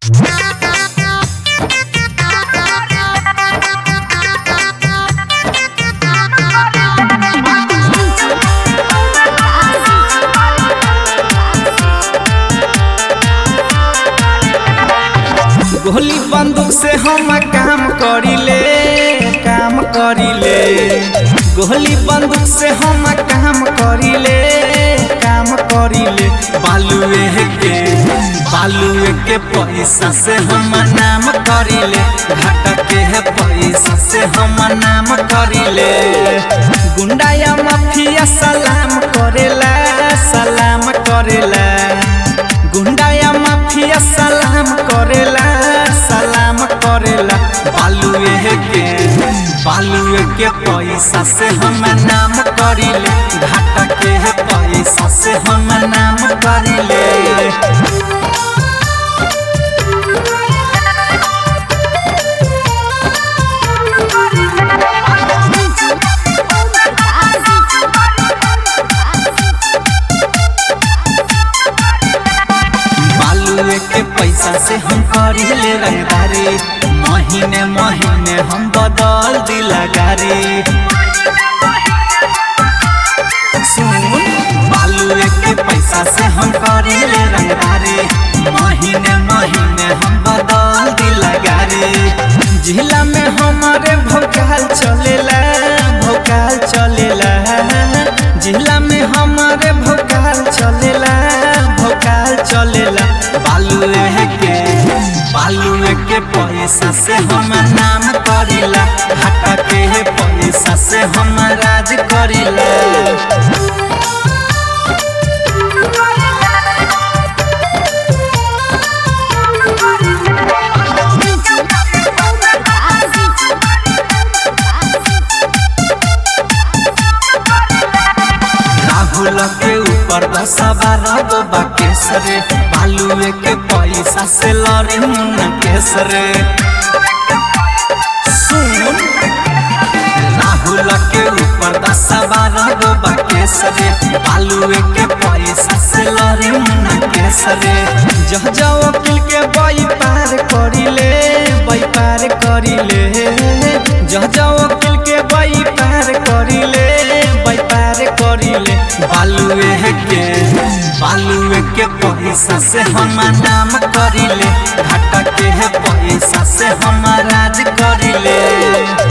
गोली बंदूक से हम काम करीले काम करीले गोली बंदूक से हम काम करीले काम करीले बालुए के बालुए के पैसा से हम नाम करीले घाटा के है पैसा से हम नाम करीले गुंडा या माफिया सलाम करेला सलाम करेला गुंडा या माफिया सलाम करेला सलाम करेला बालुए के बालुए के पैसा से हम नाम करीले घाटा के है पैसा से हम नाम करीले बालुए के पैसा से हम करीले रंगदारी महीने महीने हम बदल दिला गारी सुन बालुए के पैसा से हम करीले रंगदारी महीने महीने हम बदल दिला गारी जिला में हमारे भोकाल चलेला भोकाल चलेला जिला में हमारे भोकाल चलेला भोकाल चलेला बालुए के बालुए के पैसा से हम नाम करीला हटा के पैसा से हम राज करीला राहुल के ऊपर दस बारह गो बाकेसरे बालुए के पैसा से लड़ी मुन्ना केसरे सुन राहुल के ऊपर दस बारह गो बाकेसरे बालुए के पैसा से लड़ी मुन्ना केसरे जह जाओ वकील के बई पार करीले बई पार करीले जह जाओ वकील के बई पार करीले बई पार करीले बालुए के बालुए के पैसा से हम नाम करीले घाटा के है पैसा से हम राज करीले